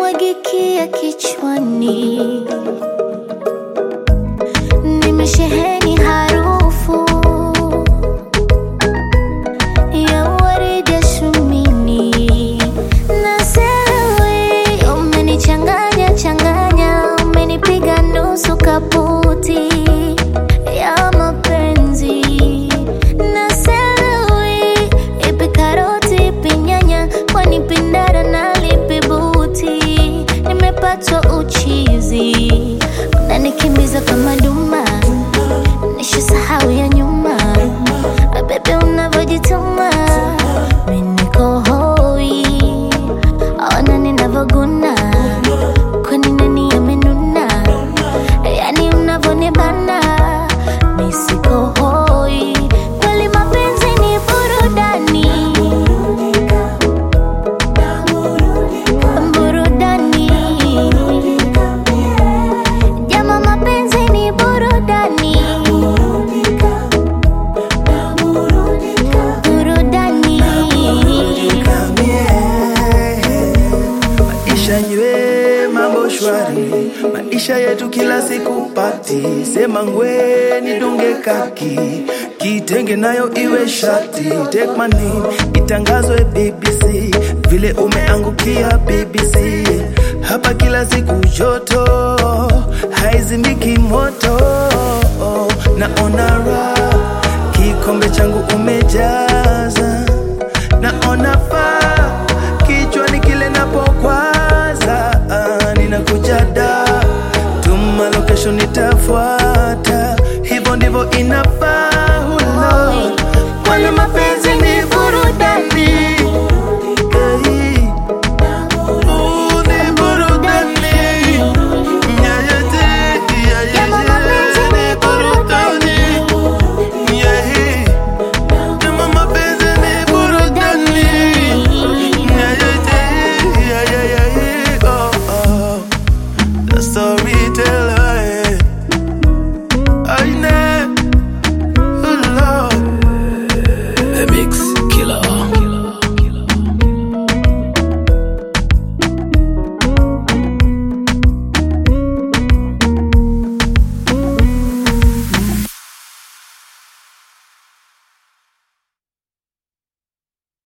yanimwagikia kichwani, nimesheheni harufu ya waridi ya shumini na sewe, umenichanganya changanya, umenipiga nusu kaputi ya mapenzi na sewe, ipi karoti ipi nyanya, kwani pindara na lipi buti, nimepatwa uchizi, unanikimbiza kama duma, nishasahau ya nyuma bebe unavyojituma mimi niko hoi, ona ninavyoguna, kwani nani amenuna? Yani unavyonibana mimi siko hoi, kweli mapenzi ni burudani, burudani. Jama, mapenzi ni burudani, burudani. Maisha nywe mambo shwari, maisha yetu kila siku pati. Sema ngwe nidunge kaki, kitenge nayo iwe shati. Take my name itangazwe BBC, vile umeangukia BBC. Hapa kila siku joto, haizimiki moto. Naona raha, kikombe changu umejaza, naona faa